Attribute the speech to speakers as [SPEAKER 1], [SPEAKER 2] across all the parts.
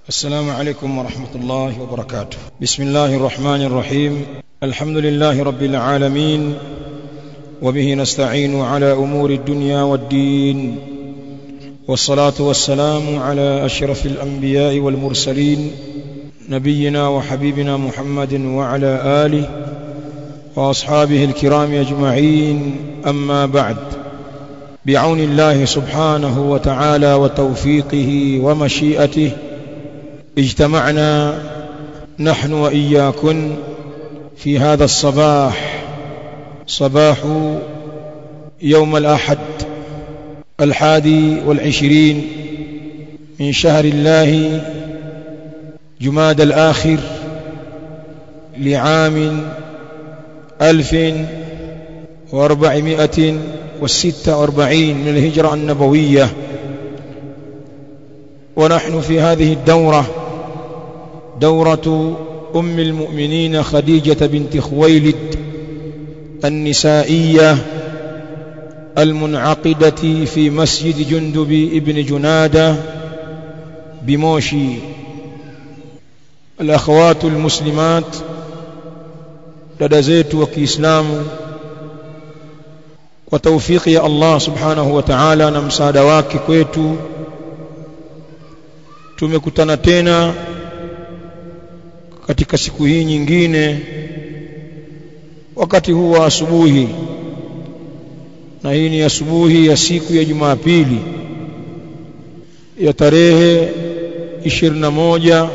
[SPEAKER 1] السلام عليكم ورحمة الله وبركاته بسم الله الرحمن الرحيم الحمد لله رب العالمين وبه نستعين على أمور الدنيا والدين والصلاة والسلام على أشرف الأنبياء والمرسلين نبينا وحبيبنا محمد وعلى آله وأصحابه الكرام أجمعين أما بعد بعون الله سبحانه وتعالى وتوفيقه ومشيئته اجتمعنا نحن وإياكن في هذا الصباح صباح يوم الأحد الحادي والعشرين من شهر الله جماد الآخر لعام ألف وأربعمائة والستة وأربعين من الهجرة النبوية ونحن في هذه الدورة دورة أم المؤمنين خديجة بنت خويلد النسائية المنعقدة في مسجد جندب ابن جنادة بموشي الأخوات المسلمات dada zetu wa Kiislamu kwa taufiki ya Allah subhanahu wa ta'ala na msaada wake kwetu tumekutana tena katika siku hii nyingine wakati huu wa asubuhi na hii ni asubuhi ya siku ya Jumapili ya tarehe 21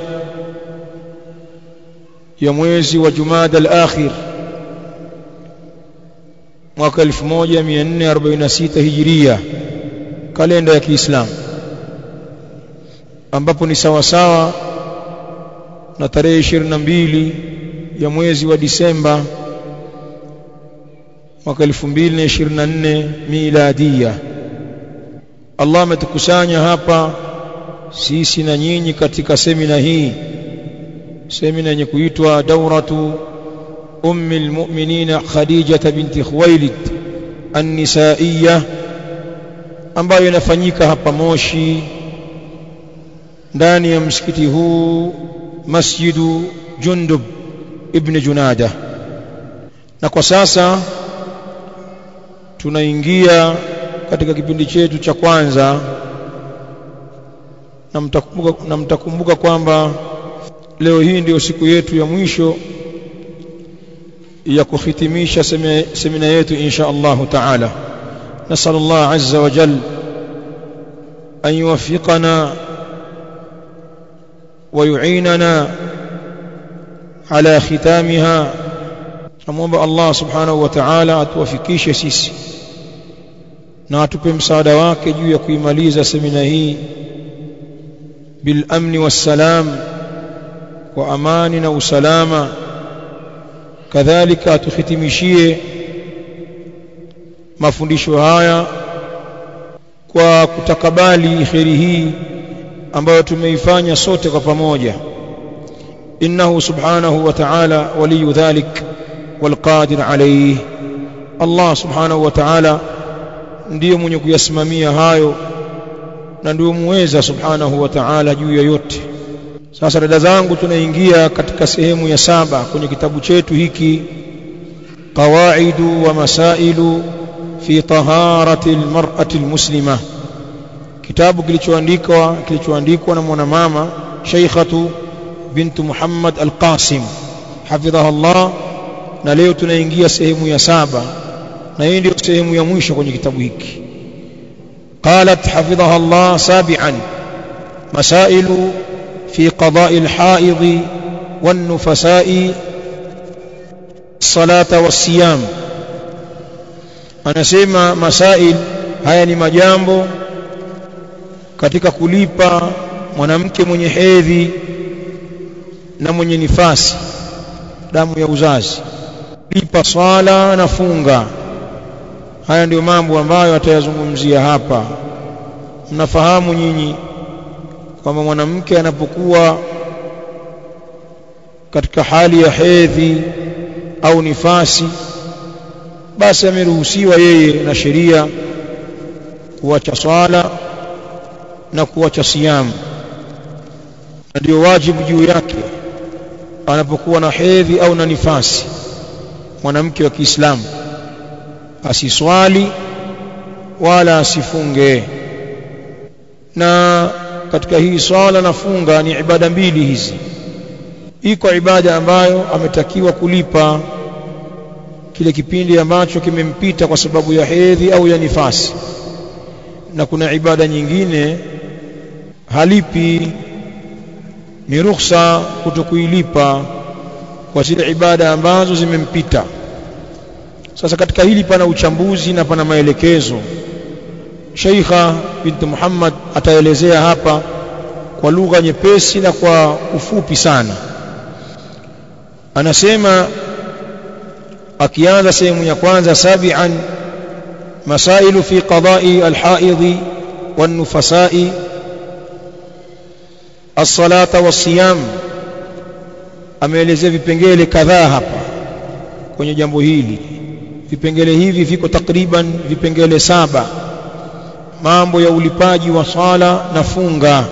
[SPEAKER 1] ya mwezi wa Jumada al-Akhir mwaka 1446 Hijiria kalenda ya Kiislamu ambapo ni sawa sawa na tarehe 22 ya mwezi wa Disemba mwaka 2024 miladia Allah ametukusanya hapa sisi na nyinyi katika semina hii semina yenye kuitwa dauratu ummi almu'minina Khadija binti Khuwailid an-nisaiyya ambayo inafanyika hapa Moshi ndani ya msikiti huu Masjidu Jundub ibn Junada na kwa sasa tunaingia katika kipindi chetu cha kwanza na mtakumbuka, na mtakumbuka kwamba leo hii ndio siku yetu ya mwisho ya kuhitimisha semina yetu insha Allahu taala nasal Allah azza wa jal an yuwaffiqana ويعيننا على ختامها namwomba Allah subhanahu wa ta'ala atuwafikishe sisi na atupe msaada wake juu ya kuimaliza semina hii bil amni wassalam kwa amani na usalama kadhalika atuhitimishie mafundisho haya kwa kutakabali kheri hii ambayo tumeifanya sote kwa pamoja innahu subhanahu wa ta'ala waliyu dhalik walqadir alayhi Allah subhanahu wa ta'ala ndiye mwenye kuyasimamia hayo na ndiye muweza subhanahu wa ta'ala juu ya yote sasa dada zangu tunaingia katika sehemu ya saba kwenye kitabu chetu hiki qawaidu wa masailu fi taharati almar'ati almuslima kitabu kilichoandikwa kilichoandikwa na mwanamama Sheikhatu bintu Muhammad Al-Qasim hafidhaha Allah na leo tunaingia sehemu ya saba na hii ndio sehemu ya mwisho kwenye kitabu hiki قالت حفظها الله سابعا مسائل في قضاء الحائض والنفساء الصلاة والصيام anasema masail haya ni majambo katika kulipa mwanamke mwenye hedhi na mwenye nifasi damu ya uzazi lipa swala na funga haya ndiyo mambo ambayo atayazungumzia hapa mnafahamu nyinyi kwamba mwanamke anapokuwa katika hali ya hedhi au nifasi basi ameruhusiwa yeye na sheria kuacha swala na kuacha siamu ndio wajibu juu yake anapokuwa na hedhi au na nifasi mwanamke wa Kiislamu asiswali wala asifunge na katika hii swala na funga ni ibada mbili hizi iko ibada ambayo ametakiwa kulipa kile kipindi ambacho kimempita kwa sababu ya hedhi au ya nifasi na kuna ibada nyingine halipi ni ruhusa kutokuilipa kwa zile ibada ambazo zimempita sasa katika hili pana uchambuzi na pana maelekezo Sheikha binti Muhammad ataelezea hapa kwa lugha nyepesi na kwa ufupi sana anasema akianza sehemu ya kwanza sabian masailu fi qada'i alhaidhi wan-nufasa'i as-salata was-siyam ameelezea vipengele kadhaa hapa kwenye jambo hili vipengele hivi viko takriban vipengele saba mambo ya ulipaji wa sala na funga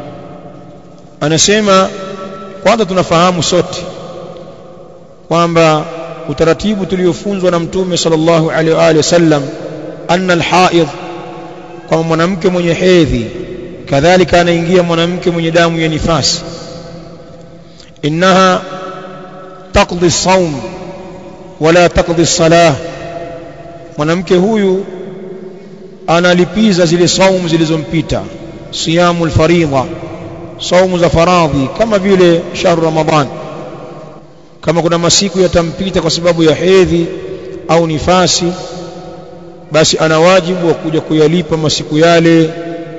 [SPEAKER 1] anasema kwanza tunafahamu sote kwamba utaratibu tuliofunzwa na mtume sallallahu alaihi wa alihi wasallam anna alhaid kama mwanamke mwenye hedhi kadhalika anaingia mwanamke mwenye damu ya nifasi innaha taqdi as-sawm wala taqdi as-salah mwanamke huyu analipiza zile saumu zilizompita siyamu al-faridha saumu za faradhi kama vile shahru ramadhan kama kuna masiku yatampita kwa sababu ya hedhi au nifasi basi ana wajibu wa kuja kuyalipa masiku yale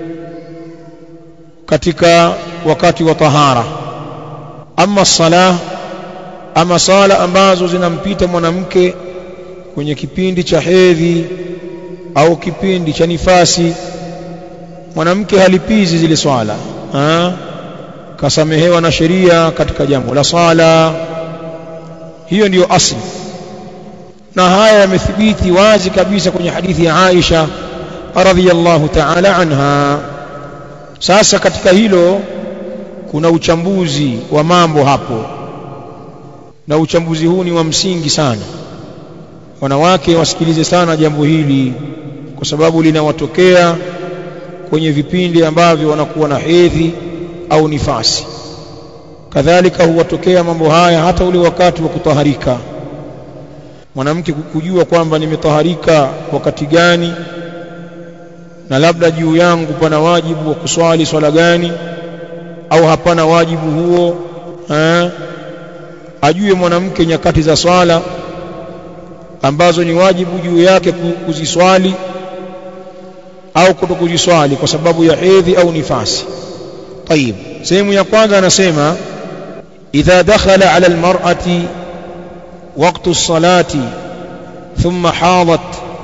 [SPEAKER 1] katika wakati wa tahara ama salah ama sala ambazo zinampita mwanamke kwenye kipindi cha hedhi au kipindi cha nifasi mwanamke halipizi zile swala ha? kasamehewa na sheria katika jambo la sala hiyo ndiyo asli na haya yamethibiti wazi kabisa kwenye hadithi ya Aisha radhiyallahu ta'ala anha sasa katika hilo kuna uchambuzi wa mambo hapo na uchambuzi huu ni wa msingi sana wanawake wasikilize sana jambo hili kwa sababu linawatokea kwenye vipindi ambavyo wanakuwa na hedhi au nifasi kadhalika huwatokea mambo haya hata ule wakati wa kutaharika mwanamke kujua kwamba nimetaharika wakati gani na labda juu yangu pana wajibu wa kuswali swala gani au hapana wajibu huo ha? ajue mwanamke nyakati za swala ambazo ni wajibu juu yake kuziswali au kutokuziswali kwa sababu ya hedhi au nifasi طيب sehemu ya kwanza anasema idha dakhala ala almar'ati waqtu as-salati thumma hadat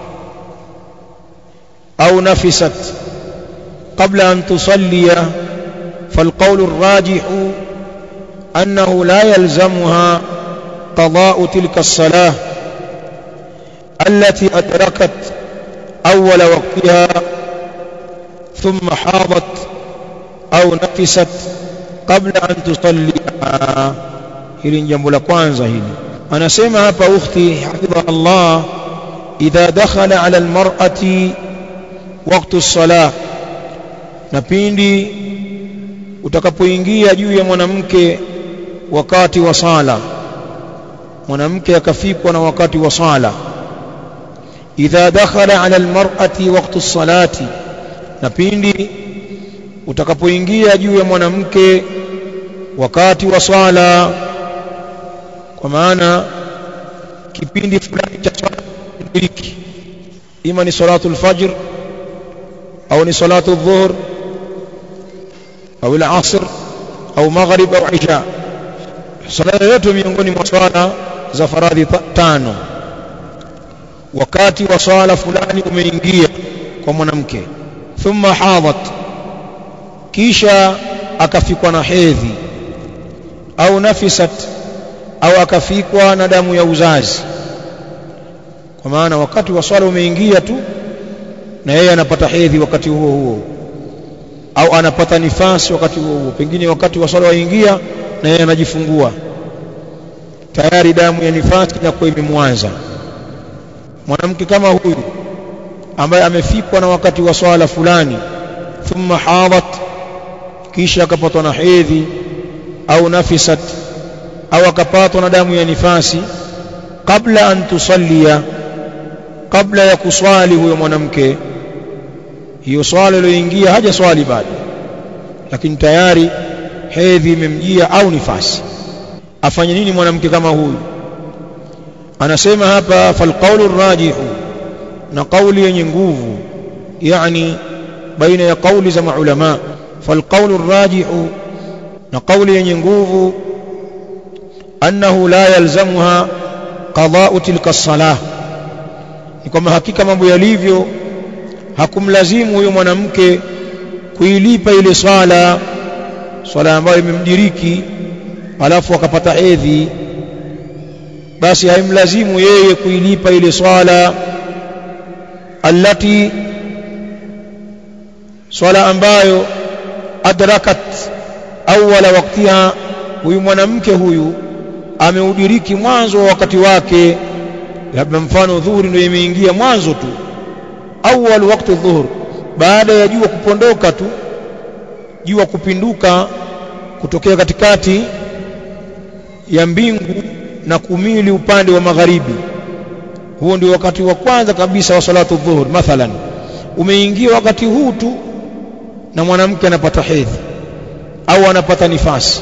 [SPEAKER 1] au nafisat qabla an tusalliya فالقول الراجح أنه لا يلزمها قضاء تلك الصلاة التي أدركت أول وقتها ثم حاضت أو نفست قبل أن تصلي hili ni jambo la kwanza hili anasema hapa ukhti hafidha Allah idha dakhala ala almar'ati waqtu as-salah na pindi utakapoingia juu ya mwanamke wakati wa sala mwanamke akafikwa na wakati wa sala idha dakhala ala almar'ati waqtu as-salati na pindi utakapoingia juu ya mwanamke wakati wa swala kwa maana kipindi fulani cha swala kudiriki ima ni salatu al-fajr au ni salatu adh-dhuhr au al-asr au maghrib au isha swala yote miongoni mwa swala za faradhi tano wakati wa swala fulani umeingia kwa mwanamke thumma hadat kisha akafikwa na hedhi au nafisat au akafikwa na damu ya uzazi kwa maana wakati wa swala umeingia tu na yeye anapata hedhi wakati huo huo au anapata nifasi wakati huo pengine wakati wa swala waingia na yeye anajifungua tayari damu ya nifasi inakuwa imemwanza mwanamke kama huyu ambaye amefikwa na wakati wa swala fulani thumma hadat kisha akapatwa na hedhi au nafisat au akapatwa na damu ya nifasi kabla an tusallia kabla ya kuswali huyo mwanamke hiyo swala iliyoingia haja swali bado lakini tayari hedhi imemjia au nifasi afanye nini mwanamke kama huyu anasema hapa falqaulu rajihu na kauli yenye nguvu yani baina ya kauli za maulama falqaulu rajihu na kauli yenye nguvu annahu la yalzamuha qada'u tilka salah ni kwamba hakika mambo yalivyo hakumlazimu huyo mwanamke kuilipa ile swala swala ambayo imemdiriki alafu akapata hedhi basi haimlazimu yeye kuilipa ile swala allati swala ambayo adrakat awwala waktiha huyu mwanamke huyu ameudiriki mwanzo wa wakati wake labda mfano dhuhuri ndio imeingia mwanzo tu awwal wakati dhuhur baada ya jua kupondoka tu jua kupinduka kutokea katikati ya mbingu na kumili upande wa magharibi huo ndio wakati wa kwanza kabisa wa salatu dhuhur mathalan umeingia wakati huu tu na mwanamke anapata hedhi au anapata nifasi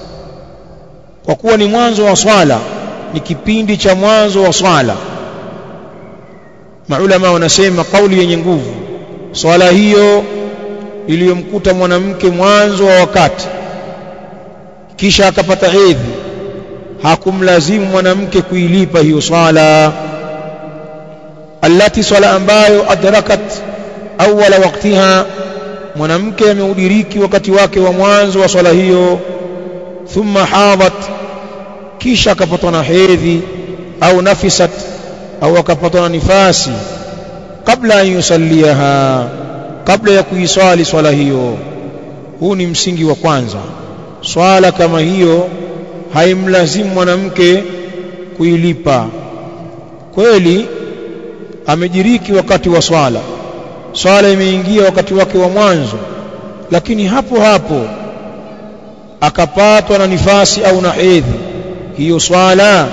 [SPEAKER 1] kwa kuwa ni mwanzo wa swala ni kipindi cha mwanzo wa swala maulama wanasema kauli yenye nguvu swala hiyo iliyomkuta mwanamke mwanzo wa wakati kisha akapata hedhi hakumlazimu mwanamke kuilipa hiyo swala allati swala ambayo adrakat awwala waktiha mwanamke ameudiriki wakati wake wa mwanzo wa swala hiyo thumma hadat kisha akapatwa na hedhi au nafisat au akapatwa na nifasi kabla an yusalliaha kabla ya kuiswali swala hiyo huu ni msingi wa kwanza swala kama hiyo haimlazimu mwanamke kuilipa kweli amejiriki wakati wa swala swala imeingia wakati wake wa mwanzo lakini hapo hapo akapatwa na nifasi au na hedhi hiyo swala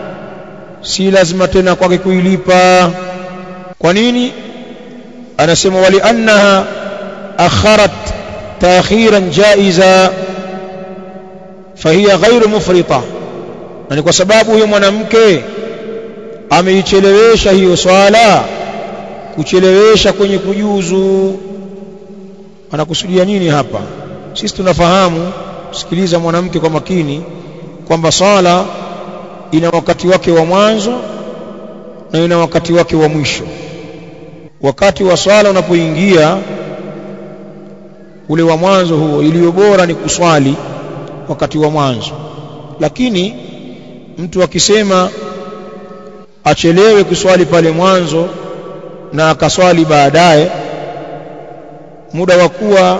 [SPEAKER 1] si lazima tena kwake kuilipa kwa nini anasema wali annaha akharat taakhiran jaiza fahiya ghairu mufrita na ni kwa sababu huyo mwanamke ameichelewesha hiyo swala kuchelewesha kwenye kujuzu anakusudia nini hapa sisi tunafahamu sikiliza mwanamke kwa makini kwamba swala ina wakati wake wa mwanzo na ina wakati wake wa mwisho wakati wa swala unapoingia ule wa mwanzo huo iliyo bora ni kuswali wakati wa mwanzo lakini mtu akisema achelewe kuswali pale mwanzo na akaswali baadaye muda wa kuwa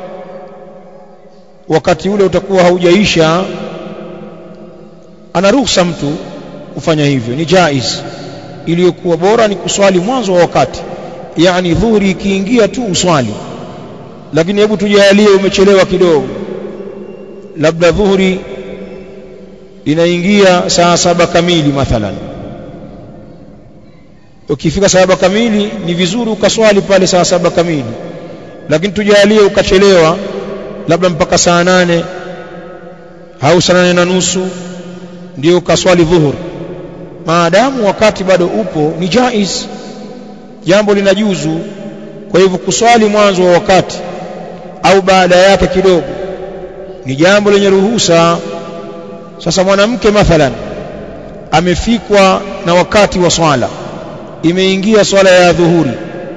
[SPEAKER 1] wakati ule utakuwa haujaisha anaruhusa mtu kufanya hivyo ni jaiz iliyokuwa bora ni kuswali mwanzo wa wakati yani dhuhuri ikiingia tu uswali lakini hebu tujalie umechelewa kidogo labda dhuhuri inaingia saa saba kamili mathalan ukifika saa saba kamili ni vizuri ukaswali pale saa saba kamili lakini tujalie ukachelewa labda mpaka saa nane au saa nane na nusu ndio ukaswali dhuhur maadamu wakati bado upo ni jaiz jambo linajuzu kwa hivyo kuswali mwanzo wa wakati au baada yake kidogo ni jambo lenye ruhusa sasa mwanamke mathalan amefikwa na wakati wa swala imeingia swala ya dhuhuri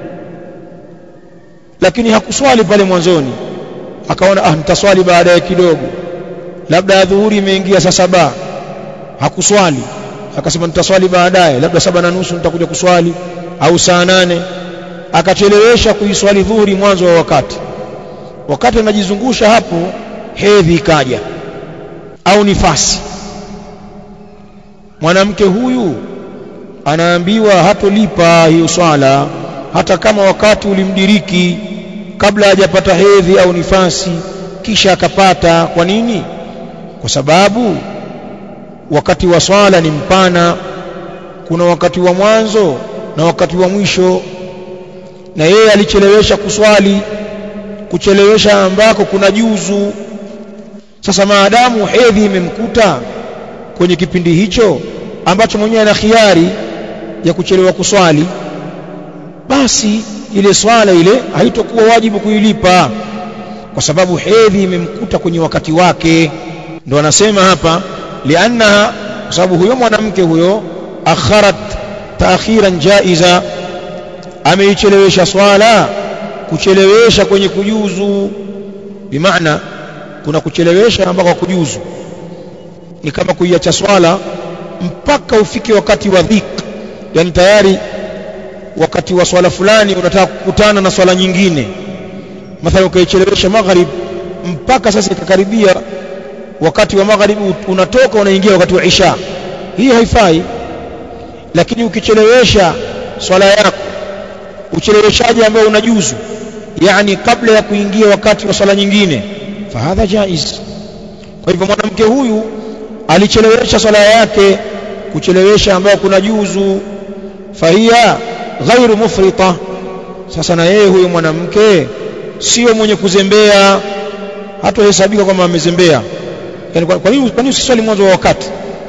[SPEAKER 1] lakini hakuswali pale mwanzoni akaona ah nitaswali baadaye kidogo labda ya dhuhuri imeingia saa saba hakuswali akasema nitaswali baadaye labda saba na nusu nitakuja kuswali au saa nane akachelewesha kuiswali dhuhuri mwanzo wa wakati wakati anajizungusha hapo hedhi ikaja au nifasi mwanamke huyu anaambiwa hatolipa hiyo swala hata kama wakati ulimdiriki kabla hajapata hedhi au nifasi kisha akapata kwa nini kwa sababu wakati wa swala ni mpana kuna wakati wa mwanzo na wakati wa mwisho na yeye alichelewesha kuswali kuchelewesha ambako kuna juzu sasa maadamu hedhi imemkuta kwenye kipindi hicho ambacho mwenyewe ana khiari ya kuchelewa kuswali basi ile swala ile haitokuwa wajibu kuilipa kwa sababu hedhi imemkuta kwenye wakati wake ndo anasema hapa liannaha kwa sababu huyo mwanamke huyo akharat taakhiran jaiza ameichelewesha swala kuchelewesha kwenye kujuzu bimaana kuna kuchelewesha ambako kujuzu ni kama kuiacha swala mpaka ufike wakati wa dhik yani tayari wakati wa swala fulani unataka kukutana na swala nyingine mathalan ukaichelewesha magharib mpaka sasa ikakaribia wakati wa magharib unatoka unaingia wakati wa isha hii haifai lakini ukichelewesha swala yako ucheleweshaji ambao unajuzu yani kabla ya kuingia wakati wa swala nyingine fahadha jaiz kwa hivyo mwanamke huyu alichelewesha swala yake kuchelewesha ambayo kuna juzu fahia ghairu mufrita sasa na yeye huyo mwanamke sio mwenye kuzembea hatohesabika kwamba amezembea yani kwa nini kwa nini usiswali mwanzo wa wakati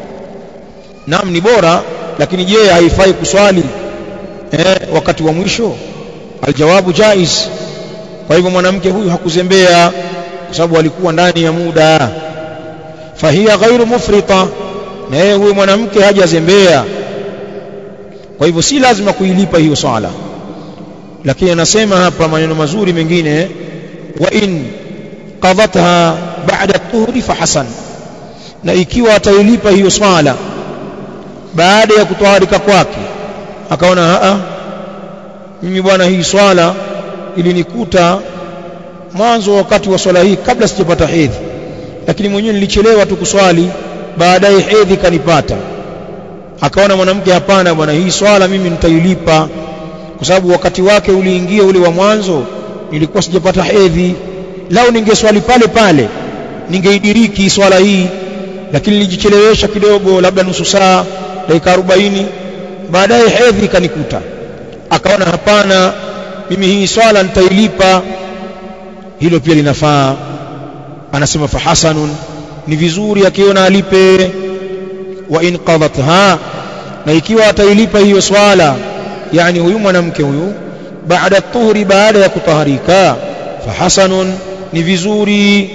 [SPEAKER 1] naam ni bora lakini je haifai kuswali eh, wakati wa mwisho aljawabu jaiz kwa hivyo mwanamke huyu hakuzembea kwa sababu alikuwa ndani ya muda fahia ghairu mufrita na yeye huyu mwanamke hajazembea kwa hivyo si lazima kuilipa hiyo swala lakini anasema hapa maneno mazuri mengine wa in qadatha ba'da tuhri fahasan na ikiwa atailipa hiyo swala baada ya kutoharika kwake akaona a mimi bwana hii swala ilinikuta mwanzo wakati wa swala hii kabla sijapata hedhi lakini mwenyewe nilichelewa tu kuswali baadaye hedhi kanipata akaona mwanamke hapana bwana hii swala mimi nitailipa kwa sababu wakati wake uliingia ule wa mwanzo nilikuwa sijapata hedhi lao ningeswali pale pale ningeidiriki swala hii lakini nilijichelewesha kidogo labda nusu saa dakika 40 baadaye hedhi kanikuta akaona hapana mimi hii swala nitailipa hilo pia linafaa anasema fahasanun ni vizuri akiona alipe wa in qadatha na ikiwa atailipa hiyo swala yani huyu mwanamke huyu baada tuhri baada ya kutaharika fahasanun ni vizuri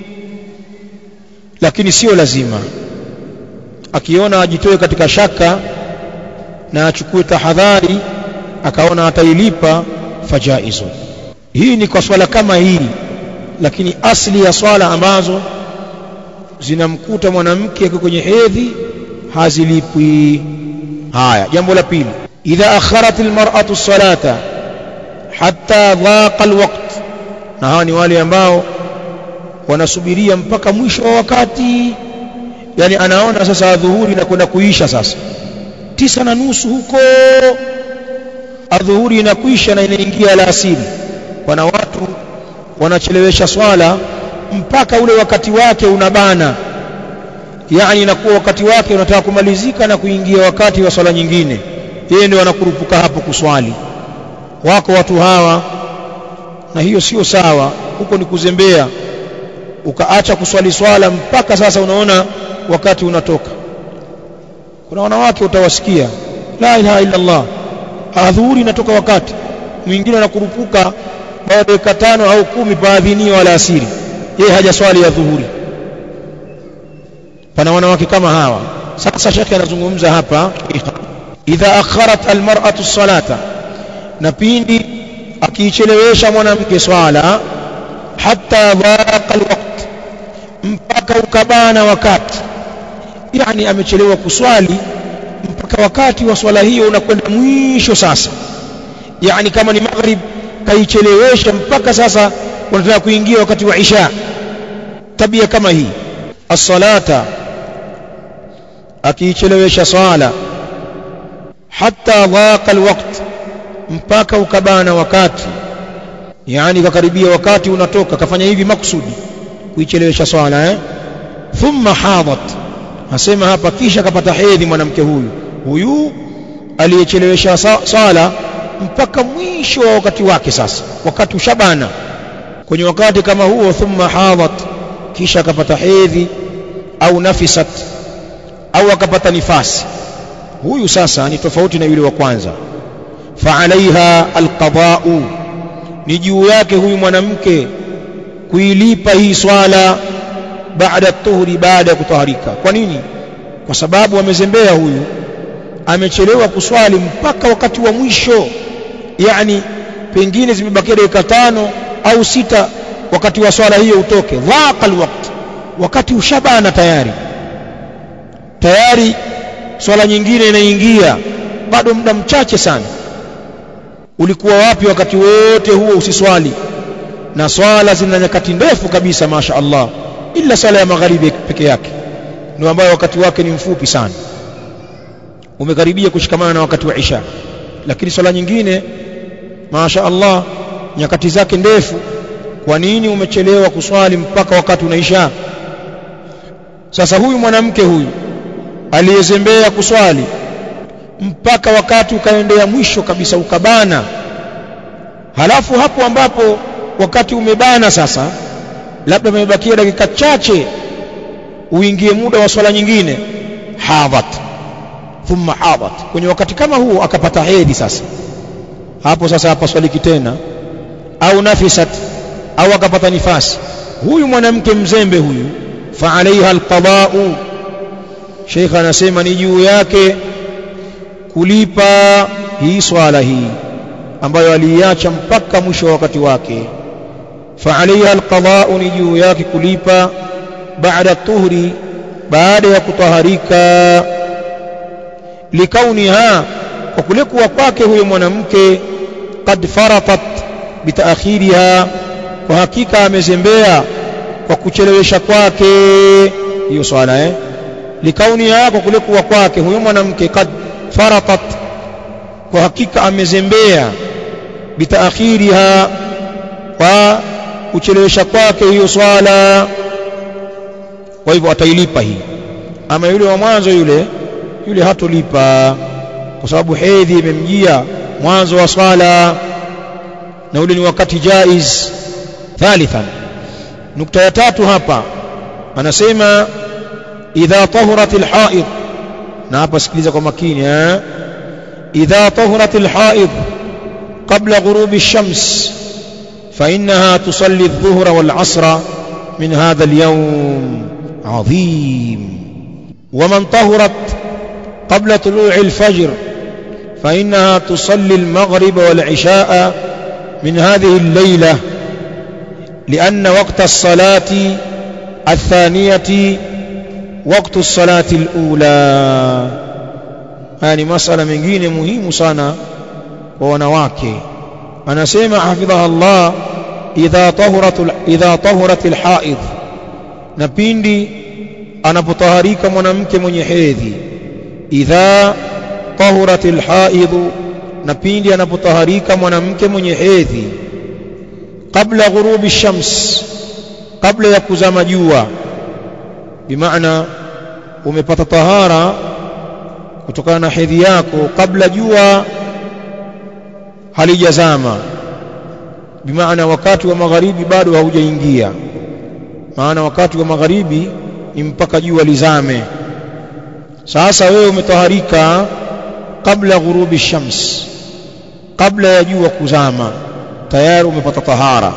[SPEAKER 1] lakini sio lazima akiona ajitoe katika shaka na achukue tahadhari akaona atailipa fajaizu hii ni kwa swala kama hii lakini asli ya swala ambazo zinamkuta mwanamke kwenye hedhi hazilipwi haya jambo la pili idha akharat almar'atu salata hatta dhaqa alwaqt na hawa ni wale ambao wanasubiria mpaka mwisho wa wakati yani anaona sasa adhuhuri na kwenda kuisha sasa tisa na nusu huko adhuhuri inakwisha na inaingia alasiri wana watu wanachelewesha swala mpaka ule wakati wake unabana yani inakuwa wakati wake unataka kumalizika na kuingia wakati wa swala nyingine yeye ndio anakurupuka hapo kuswali wako watu hawa na hiyo sio sawa huko ni kuzembea ukaacha kuswali swala mpaka sasa unaona wakati unatoka kuna wanawake utawasikia la ilaha illa Allah adhuhuri inatoka wakati mwingine anakurupuka baada ya dakika tano au kumi baadhinio wala asiri yeye hajaswali ya dhuhuri pana wanawake kama hawa sasa shekhe anazungumza hapa idha akharat almar'atu salata na pindi akiichelewesha mwanamke swala hatta dhaqa alwaqt mpaka ukabana wakati yani amechelewa kuswali mpaka wakati wa swala hiyo unakwenda mwisho sasa yani kama ni maghrib kaichelewesha mpaka sasa unataka kuingia wakati wa isha tabia kama hii as-salata akiichelewesha swala hatta dhaqa alwaqt mpaka ukabana wakati yani kakaribia wakati unatoka kafanya hivi makusudi kuichelewesha swala eh thumma hadat asema hapa kisha kapata hedhi mwanamke huyu huyu aliyechelewesha swala mpaka mwisho wa wakati wake sasa wakati ushabana kwenye wakati kama huo thumma hadat kisha akapata hedhi au nafisat au akapata nifasi huyu sasa ni tofauti na yule wa kwanza faalaiha alqada'u ni juu yake huyu mwanamke kuilipa hii swala baada tuhuri baada ya kutaharika kwa nini kwa sababu amezembea huyu amechelewa kuswali mpaka wakati wa mwisho yani pengine zimebakia dakika tano au sita wakati wa swala hiyo utoke dhaqa alwaqt wakati ushabana tayari tayari swala nyingine inaingia bado muda mchache sana ulikuwa wapi wakati wote huo usiswali na swala zina nyakati ndefu kabisa masha Allah ila swala ya magharibi peke yake ndio ambayo wakati wake ni mfupi sana umekaribia kushikamana na wakati wa isha lakini swala nyingine masha Allah nyakati zake ndefu kwa nini umechelewa kuswali mpaka wakati unaisha sasa huyu mwanamke huyu aliyezembea kuswali mpaka wakati ukaendea mwisho kabisa ukabana halafu hapo ambapo wakati umebana sasa labda umebakia dakika chache uingie muda wa swala nyingine hadhat thumma hadhat kwenye wakati kama huo akapata hedhi sasa hapo sasa hapaswaliki tena au nafisat au akapata nifasi huyu mwanamke mzembe huyu fa alaiha alqada'u Sheikh anasema ni juu yake kulipa hii swala hii ambayo aliiacha mpaka mwisho wa wakati wake fa alaiha alqada'u ni juu yake kulipa baada tuhri baada ya kutaharika likauniha kwa kule kuwa kwake huyo mwanamke qad faratat bitaakhiriha kwa hakika amezembea kwa kuchelewesha kwake hiyo swala eh likauniha kwa kule kuwa kwake huyo mwanamke qad faratat kwa hakika amezembea bitaakhiriha kwa kuchelewesha kwake hiyo swala kwa hivyo atailipa hii ama yule wa mwanzo yule yule hatolipa kwa sababu hedhi imemjia mwanzo wa swala na ule ni wakati jaiz thalithan nukta ya tatu hapa anasema idha tahurat alhaid na hapa sikiliza kwa makini eh idha tahurat alhaid qabla ghurubi ash-shams فإنها تصلي الظهر والعصر من هذا اليوم عظيم ومن طهرت قبل طلوع الفجر فإنها تصلي المغرب والعشاء من هذه الليلة لأن وقت الصلاة الثانية وقت الصلاة الأولى يعني مسألة mengine muhimu sana kwa wanawake anasema hafidhaha Allah idha tahurat idha tahurat alhaid na pindi anapotaharika mwanamke mwenye hedhi idha tahurat alhaid na pindi anapotaharika mwanamke mwenye hedhi kabla ghurubi shams kabla ya kuzama jua bimaana umepata tahara kutokana na hedhi yako kabla jua halijazama bimaana wakati wa magharibi bado haujaingia maana wakati wa magharibi ni mpaka jua lizame sasa wewe umetaharika kabla ghurubi shams kabla ya jua kuzama tayari umepata tahara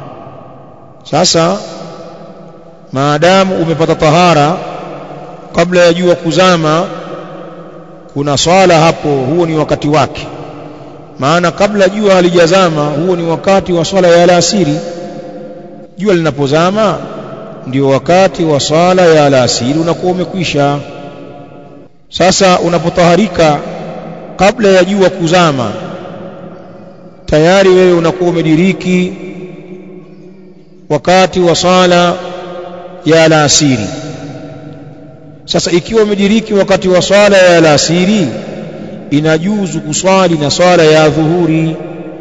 [SPEAKER 1] sasa maadamu umepata tahara kabla ya jua kuzama kuna swala hapo huo ni wakati wake maana kabla jua halijazama huo ni wakati wa swala ya alasiri jua linapozama ndio wakati wa swala ya alasiri unakuwa umekwisha sasa unapotaharika kabla ya jua kuzama tayari wewe unakuwa umediriki wakati wa sala ya alasiri sasa ikiwa umediriki wakati wa swala ya alasiri inajuzu kuswali na swala ya dhuhuri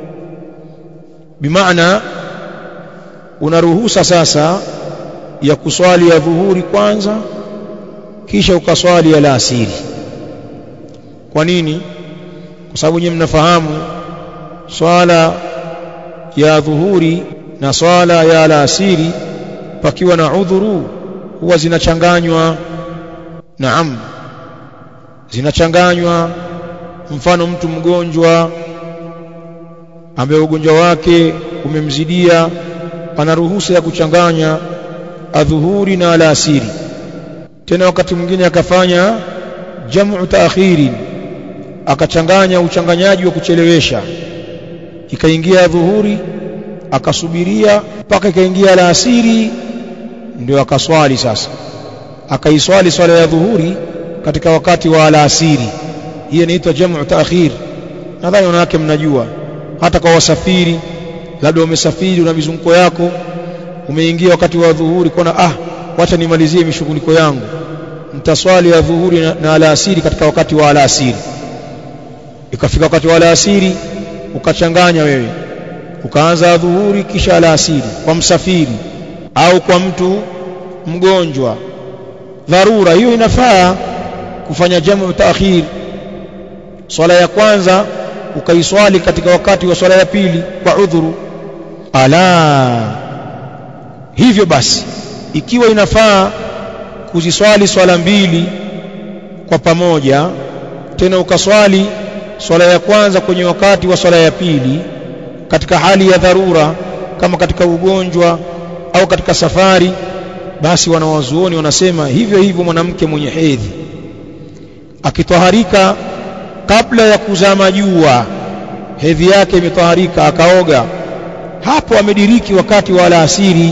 [SPEAKER 1] bimaana unaruhusa sasa ya kuswali ya dhuhuri kwanza kisha ukaswali ya alasiri kwa nini kwa sababu nyinyi mnafahamu swala ya dhuhuri na swala ya alasiri pakiwa na udhuru huwa zinachanganywa naam zinachanganywa mfano mtu mgonjwa ambaye ugonjwa wake umemzidia ana ruhusa ya kuchanganya adhuhuri na alasiri tena wakati mwingine akafanya jamu taakhirin akachanganya uchanganyaji wa kuchelewesha ikaingia dhuhuri akasubiria mpaka ikaingia alasiri ndio akaswali sasa akaiswali swala ya dhuhuri katika wakati wa alasiri hiyo inaitwa jamu taakhir nadhani wanawake mnajua hata kwa wasafiri labda umesafiri una mizunguko yako umeingia wakati wa dhuhuri kona ah wacha nimalizie mishughuliko yangu mtaswali ya dhuhuri na, na alasiri katika wakati wa alasiri ikafika wakati wa alasiri ukachanganya wewe ukaanza dhuhuri kisha alasiri kwa msafiri au kwa mtu mgonjwa dharura hiyo inafaa kufanya jamu taakhir swala ya kwanza ukaiswali katika wakati wa swala ya pili kwa udhuru ala hivyo basi ikiwa inafaa kuziswali swala mbili kwa pamoja tena ukaswali swala ya kwanza kwenye wakati wa swala ya pili katika hali ya dharura kama katika ugonjwa au katika safari basi wanawazuoni wanasema hivyo hivyo mwanamke mwenye hedhi akitoharika kabla ya kuzama jua hedhi yake imetoharika akaoga hapo amediriki wakati wa alasiri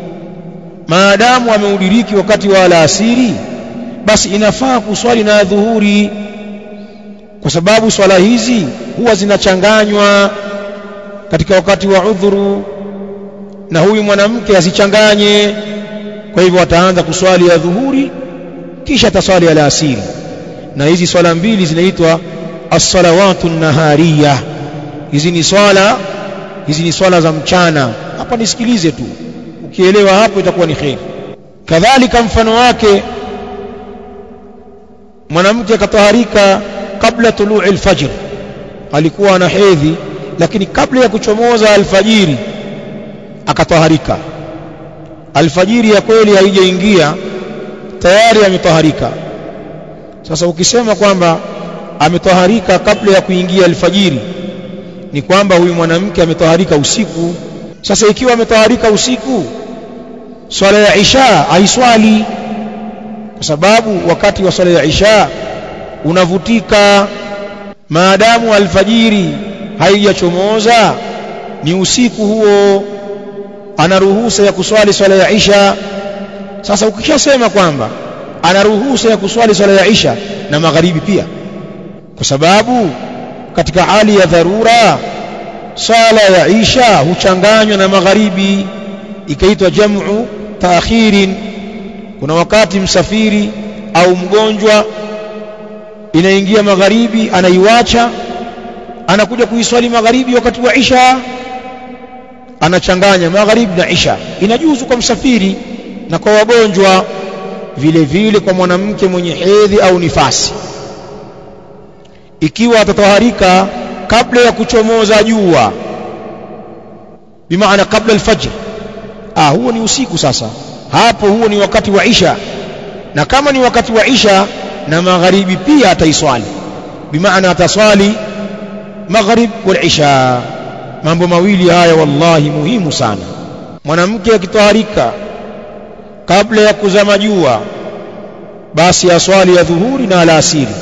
[SPEAKER 1] maadamu ameudiriki wakati wa alasiri basi inafaa kuswali na dhuhuri kwa sababu swala hizi huwa zinachanganywa katika wakati wa udhuru na huyu mwanamke asichanganye kwa hivyo ataanza kuswali ya dhuhuri kisha ataswali alasiri na hizi swala mbili zinaitwa as-salawatu nahariya hizi ni swala hizi ni swala za mchana hapa nisikilize tu ukielewa hapo itakuwa ni kheri kadhalika mfano wake mwanamke akataharika kabla tuluu alfajr alikuwa ana hedhi lakini kabla ya kuchomoza alfajiri akataharika alfajiri ya kweli haijaingia tayari ametaharika sasa ukisema kwamba ametaharika kabla ya kuingia alfajiri ni kwamba huyu mwanamke ametaharika usiku sasa ikiwa ametaharika usiku swala ya isha haiswali kwa sababu wakati wa swala ya isha unavutika maadamu alfajiri haijachomoza ni usiku huo ana ruhusa ya kuswali swala ya isha sasa ukishasema kwamba ana ruhusa ya kuswali swala ya isha na magharibi pia kwa sababu katika hali ya dharura swala ya isha huchanganywa na magharibi ikaitwa jamu taakhirin kuna wakati msafiri au mgonjwa inaingia magharibi anaiwacha anakuja kuiswali magharibi wakati wa isha anachanganya magharibi na isha inajuzu kwa msafiri na kwa wagonjwa vile vile kwa mwanamke mwenye hedhi au nifasi ikiwa atataharika kabla ya kuchomoza jua bimaana kabla alfajr ah huo ni usiku sasa hapo huo ni wakati wa isha na kama ni wakati wa isha na magharibi pia ataiswali bimaana ataswali maghrib wal isha mambo mawili haya wallahi muhimu sana mwanamke akitaharika kabla ya kuzama jua basi aswali ya dhuhuri na alasiri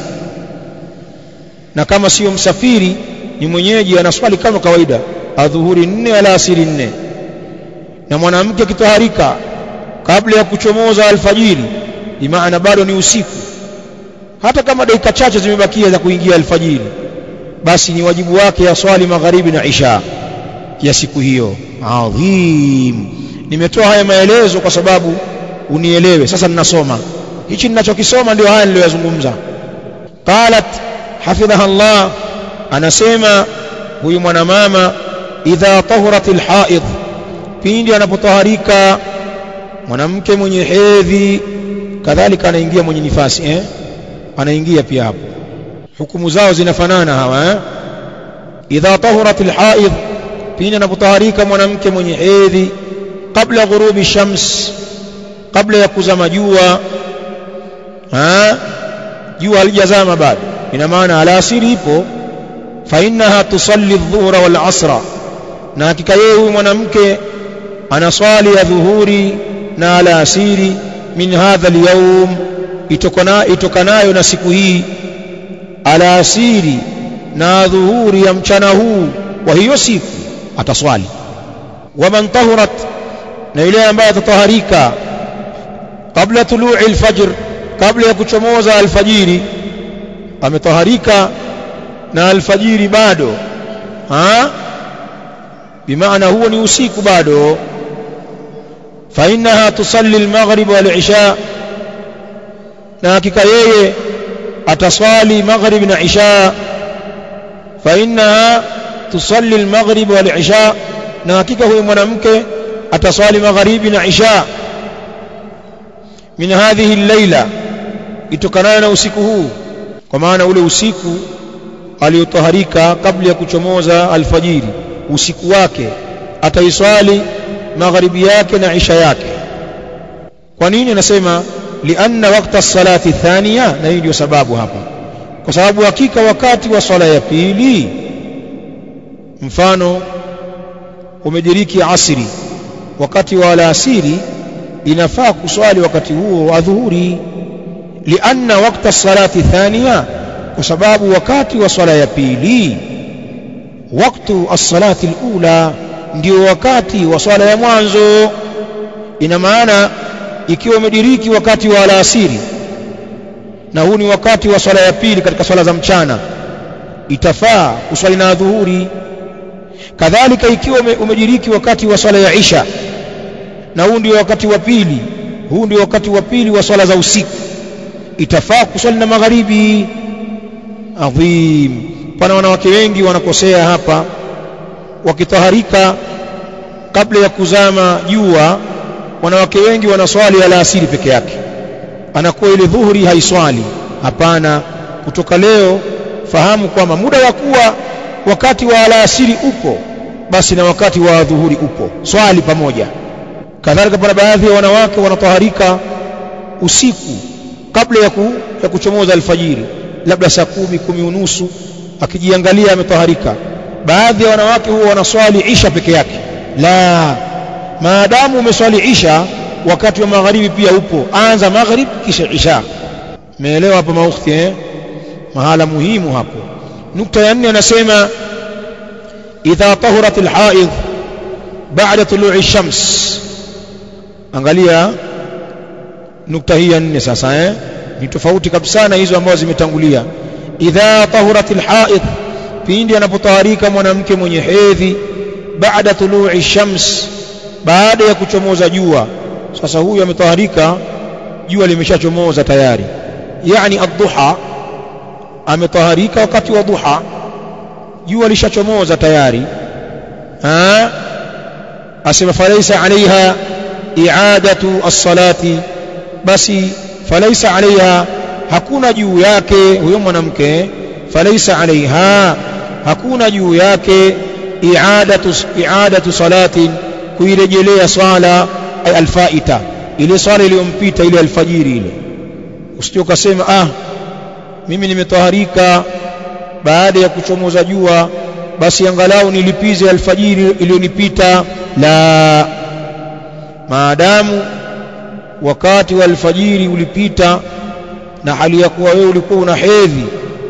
[SPEAKER 1] na kama sio msafiri ni mwenyeji anaswali kama kawaida adhuhuri nne alasiri nne na mwanamke akitaharika kabla ya kuchomoza alfajiri bimaana bado ni usiku hata kama dakika chache zimebakia za kuingia alfajiri basi ni wajibu wake aswali magharibi na isha ya siku hiyo adhim nimetoa haya maelezo kwa sababu unielewe sasa ninasoma hichi ninachokisoma ndio haya niliyoyazungumza qalat hafidhaha Allah anasema huyu mwanamama idha tahuratil haid pindi anapotaharika mwanamke mwenye hedhi kadhalika anaingia mwenye nifasi eh anaingia pia hapo hukumu zao zinafanana hawa eh idha tahuratil haid pindi anapotaharika mwanamke mwenye hedhi kabla ghurubi shams kabla ya kuzama jua ha jua halijazama bado ina maana alasiri ipo fa innaha tusalli adh-dhuhra wal asra na hakika yeye huyu mwanamke anaswali ya dhuhuri na alasiri min hadha al-yawm itokana itokanayo na siku hii alasiri na dhuhuri ya mchana huu wa hiyo siku ataswali waman tahurat na yule ambaye atataharika kabla tulu'i al-fajr kabla ya kuchomoza alfajiri ametaharika na alfajiri bado ha bimaana huo ni usiku bado fa innaha tusalli al-maghrib wal-isha na hakika yeye ataswali maghrib na isha fa innaha tusalli al-maghrib wal-isha na hakika huyo mwanamke ataswali magharibi na isha min hadhihi al-laila itokanayo na usiku huu kwa maana ule usiku aliyotaharika kabla ya kuchomoza alfajiri usiku wake ataiswali magharibi yake na isha yake kwa nini nasema lianna wakta salati thania na hii ndio sababu hapa kwa sababu hakika wakati wa swala ya pili mfano umediriki asiri wakati wa alasiri inafaa kuswali wakati huo wa dhuhuri lianna wakta salati thania kwa sababu wakati wa swala ya pili waktu as-salati al-ula ndio wakati wa swala ya mwanzo ina maana ikiwa umediriki wakati wa alasiri na huu ni wakati wa swala ya pili katika swala za mchana itafaa kuswali na dhuhuri kadhalika ikiwa umediriki wakati wa swala ya isha na huu ndio wakati wa pili huu ndio wakati wa pili wa swala za usiku itafaa kuswali na magharibi adhim pana wanawake wengi wanakosea hapa wakitaharika kabla ya kuzama jua wanawake wengi wanaswali alasiri peke yake anakuwa ile dhuhuri haiswali hapana kutoka leo fahamu kwamba muda wa kuwa wakati wa alasiri upo basi na wakati wa dhuhuri upo swali pamoja kadhalika pana baadhi ya wanawake wanataharika usiku kabla ya, ku, ya kuchomoza alfajiri labda saa kumi kumi unusu akijiangalia ametaharika baadhi ya wanawake huwa wanaswali isha peke yake la maadamu umeswali isha wakati wa magharibi pia upo anza maghrib kisha isha meelewa hapa maukhti eh mahala muhimu hapo nukta ya nne anasema idha tahurat alhaid ba'da tulu'i shams angalia nukta hii ya nne sasa eh ni tofauti kabisa na hizo ambazo zimetangulia idha tahurat alhaid pindi anapotaharika mwanamke mwenye hedhi baada tulu'i shams baada ya kuchomoza jua sasa huyu ametaharika jua limeshachomoza tayari yani ad-duha ametaharika wakati wa duha jua lishachomoza tayari ha asema falaisa alaiha i'adatu as-salati basi falaisa alaiha hakuna juu yake huyo mwanamke falaisa alaiha hakuna juu yake i'adatu i'adatu salatin kuirejelea swala ay alfaita ile swala iliyompita ile alfajiri ile usije ukasema ah mimi nimetaharika baada ya kuchomoza jua basi angalau nilipize alfajiri iliyonipita la maadamu wakati wa alfajiri ulipita na hali ya kuwa wewe ulikuwa una hedhi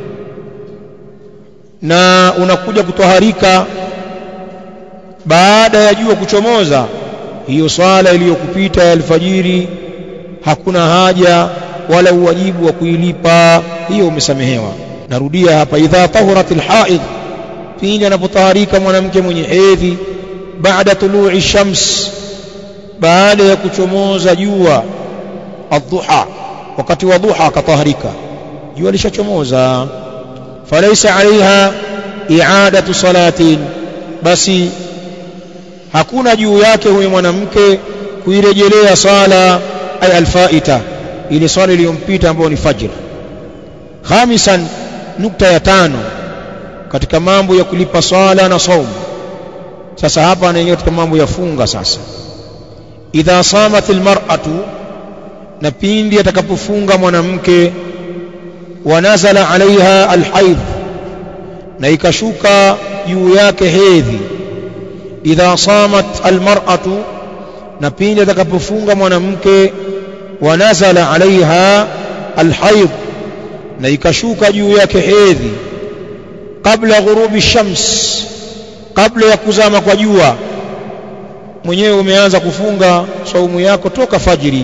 [SPEAKER 1] na unakuja kutoharika baada ya jua kuchomoza hiyo swala iliyokupita ya alfajiri hakuna haja wala uwajibu wa kuilipa hiyo umesamehewa narudia hapa idha tahurat alhaid pindi anapotaharika mwanamke mwenye hedhi baada tulu'i shams baada ya kuchomoza jua adhuha wakati wa dhuha akataharika jua lishachomoza falaisa alaiha i'adatu salatin basi hakuna juu yake huyo mwanamke kuirejelea sala ay alfaita ile swala iliyompita ambayo ni fajr khamisan nukta ya tano katika mambo ya kulipa swala na saumu sasa hapa anaingia katika mambo ya funga sasa idha samat almar'atu na pindi atakapofunga mwanamke wanazala alaiha alhaidh na ikashuka juu yake hedhi idha samat almar'atu na pindi atakapofunga mwanamke wanazala alaiha alhaidh na ikashuka juu yake hedhi kabla ghurubi shams kabla ya kuzama kwa jua mwenyewe umeanza kufunga saumu yako toka fajiri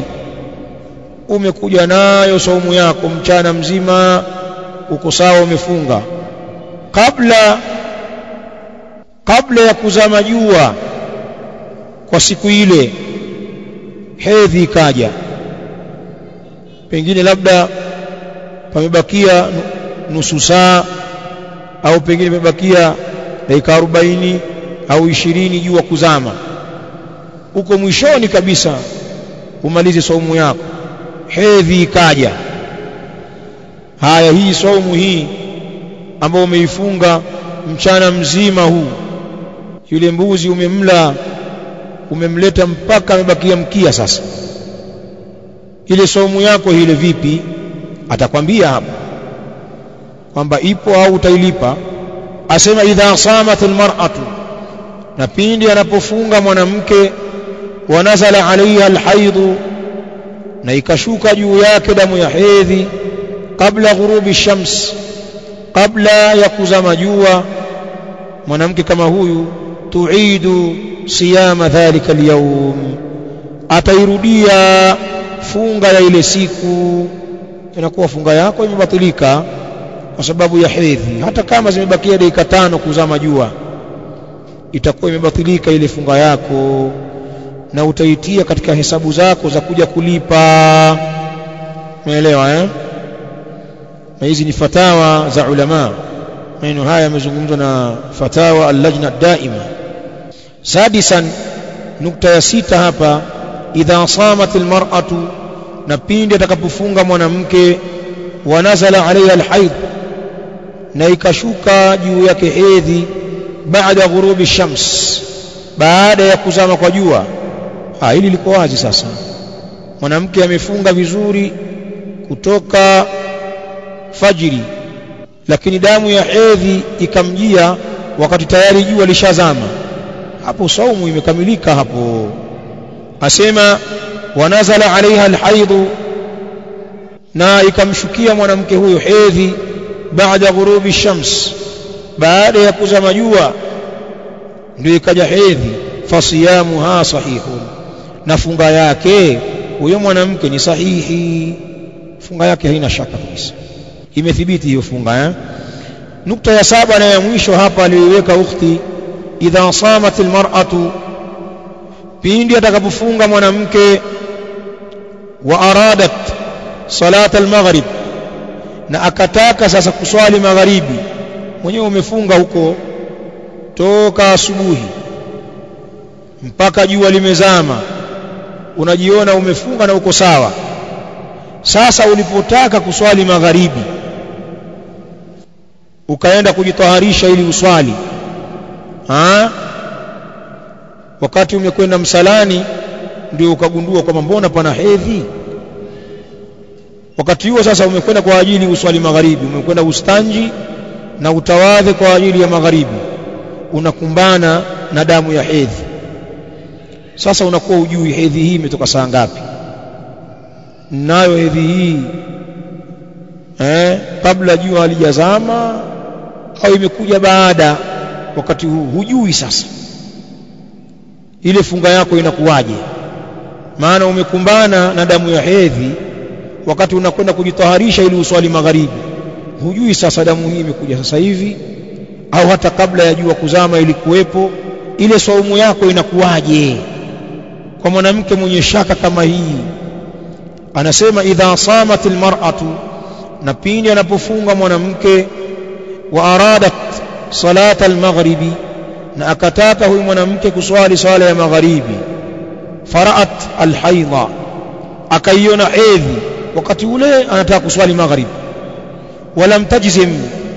[SPEAKER 1] umekuja nayo saumu yako mchana mzima uko sawa umefunga kabla kabla ya kuzama jua kwa siku ile hedhi ikaja pengine labda pamebakia nusu saa au pengine pamebakia dakika 40 au 20 jua kuzama uko mwishoni kabisa umalize saumu yako hedhi ikaja haya hii saumu hii ambayo umeifunga mchana mzima huu yule mbuzi umemla umemleta mpaka amebakia mkia sasa ile saumu yako ile vipi atakwambia hapo kwamba ipo au utailipa asema idha samat almar'atu na pindi anapofunga mwanamke wanazala alaiha alhaidhu na ikashuka juu yake damu ya hedhi kabla ghurubi shams kabla ya kuzama jua mwanamke kama huyu tuidu siyama dhalika alyawm atairudia funga ya ile siku inakuwa funga yako imebatilika kwa sababu ya hedhi hata kama zimebakia dakika tano kuzama jua itakuwa imebatilika ile funga yako na utaitia katika hesabu zako za kuja kulipa umeelewa eh na hizi ni fatawa za ulama maneno haya yamezungumzwa na fatawa al-lajna daima sadisan nukta ya sita hapa idha samat almar'atu na pindi atakapofunga mwanamke wanazala alayha alhaid na ikashuka juu yake hedhi baada ghurubi shams baada ya kuzama kwa jua ah hili liko wazi sasa mwanamke amefunga vizuri kutoka fajiri lakini damu ya hedhi ikamjia wakati tayari jua lishazama hapo saumu imekamilika hapo asema wanazala alaiha alhaidhu na ikamshukia mwanamke huyo hedhi baada ghurubi shams baada ya kuzama jua ndio ikaja hedhi fasiyamuha sahihun na funga yake huyo mwanamke ni sahihi funga yake haina shaka kabisa imethibiti hiyo funga eh? nukta ya saba na ya mwisho hapa aliyoiweka ukhti idha samat almar'atu pindi atakapofunga mwanamke wa aradat salat almaghrib na akataka sasa kuswali magharibi mwenyewe umefunga huko toka asubuhi mpaka jua limezama unajiona umefunga na uko sawa sasa ulipotaka kuswali magharibi ukaenda kujitaharisha ili uswali ha? wakati umekwenda msalani ndio ukagundua kwamba mbona pana hedhi wakati huo sasa umekwenda kwa ajili uswali magharibi umekwenda ustanji na utawadhe kwa ajili ya magharibi unakumbana na damu ya hedhi sasa unakuwa ujui hedhi hii imetoka saa ngapi nayo hedhi hii eh, kabla jua halijazama au imekuja baada wakati huu hujui sasa ile funga yako inakuwaje maana umekumbana na damu ya hedhi wakati unakwenda kujitaharisha ili uswali magharibi hujui sasa damu hii imekuja sasa hivi au hata kabla ya jua kuzama ilikuwepo ile saumu yako inakuwaje kwa mwanamke mwenye shaka kama hii anasema idha samat almar'atu na pindi anapofunga mwanamke wa aradat salata almaghribi na akataka huyu mwanamke kuswali swala ya magharibi faraat alhaidha akaiona hedhi wakati ule anataka kuswali maghrib walam tajzim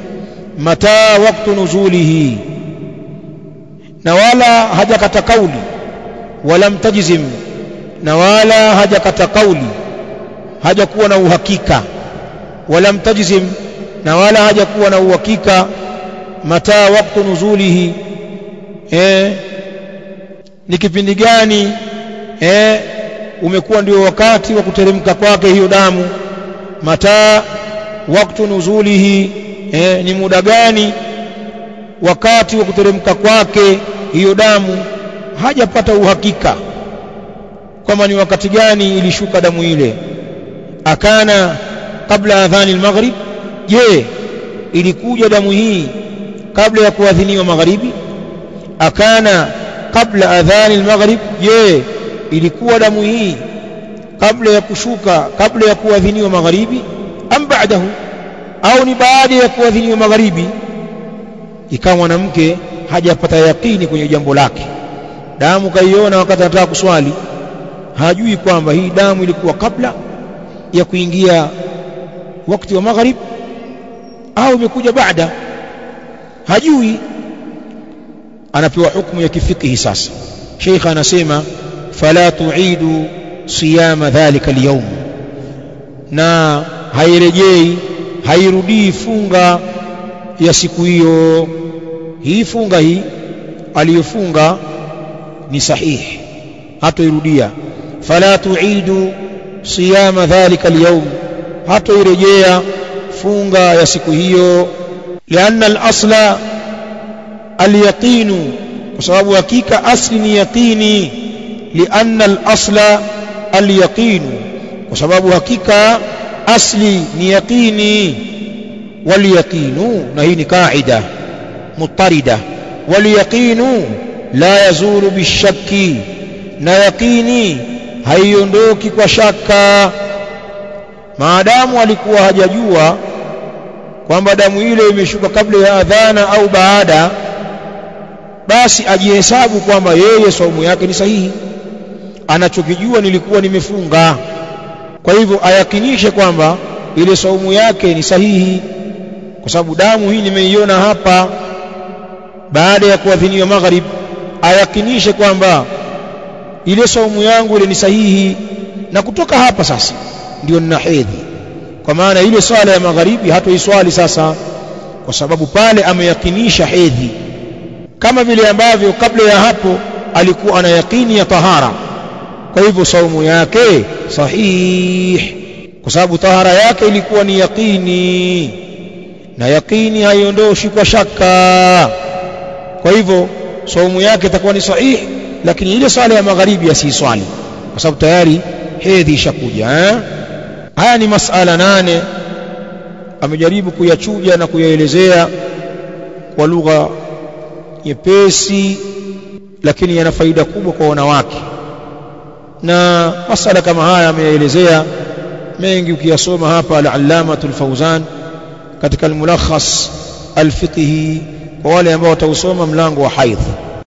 [SPEAKER 1] mata waktu nuzulihi na wala hajakata kauli walam tajzim na wala hajakata kauli hajakuwa na uhakika walam tajzim na wala hajakuwa na uhakika mata waktu nuzulihi eh ni kipindi gani eh umekuwa ndio wakati wa kuteremka kwake hiyo damu mata waktu nuzulihi eh, ni muda gani wakati wa kuteremka kwake hiyo damu hajapata uhakika kwamba ni wakati gani ilishuka damu ile akana kabla adhani al-maghrib je ilikuja damu hii kabla ya kuadhiniwa magharibi akana kabla adhani al-maghrib je ilikuwa damu hii kabla ya kushuka kabla ya kuadhiniwa magharibi am ba'dahu au ni baada ya kuadhiniwa magharibi ikawa mwanamke hajapata yakini kwenye jambo lake damu kaiona wakati anataka kuswali hajui kwamba hii damu ilikuwa kabla ya kuingia wakati wa magharib au imekuja baada hajui anapewa hukumu ya kifikihi sasa sheikh anasema fala tuidu siyama dhalika alyawm na hairejei hairudii funga ya siku hiyo hii funga hii aliyofunga ni sahihi hatoirudia fala tuidu siyama dhalika alyawm hatoirejea funga ya siku hiyo lianna al-asla al-yaqinu kwa sababu hakika asli ni yaqini lianna al-asla al-yaqinu kwa sababu hakika asli ni yaqini wal-yaqinu na hii ni kaida mutarida wal-yaqinu la yazulu bishakki na yaqini haiondoki kwa shaka maadamu alikuwa hajajua kwamba damu ile imeshuka kabla ya adhana au baada basi ajihesabu kwamba yeye saumu yake ni sahihi anachokijua nilikuwa nimefunga kwa hivyo ayakinishe kwamba ile saumu yake ni sahihi kwa sababu damu hii nimeiona hapa baada ya kuadhiniwa magharib ayakinishe kwamba ile saumu yangu ile ni sahihi na kutoka hapa sasa ndio nina hedhi kwa maana ile swala ya magharibi hatoiswali sasa kwa sababu pale ameyakinisha hedhi kama vile ambavyo kabla ya hapo alikuwa ana yakini ya tahara kwa hivyo saumu yake sahih kwa sababu tahara yake ilikuwa ni yakini na yakini haiondoshi kwa shaka kwa hivyo saumu yake itakuwa ni sahih lakini ile swala ya magharibi asiswali kwa sababu tayari hedhi ishakuja eh? haya ni masala nane amejaribu kuyachuja na kuyaelezea kwa lugha nyepesi lakini yana faida kubwa kwa wanawake na masala kama haya ameyaelezea mengi ukiyasoma hapa al-allamatul fawzan katika al-mulakhas al-fiqhi kwa wale ambao watausoma mlango wa haidh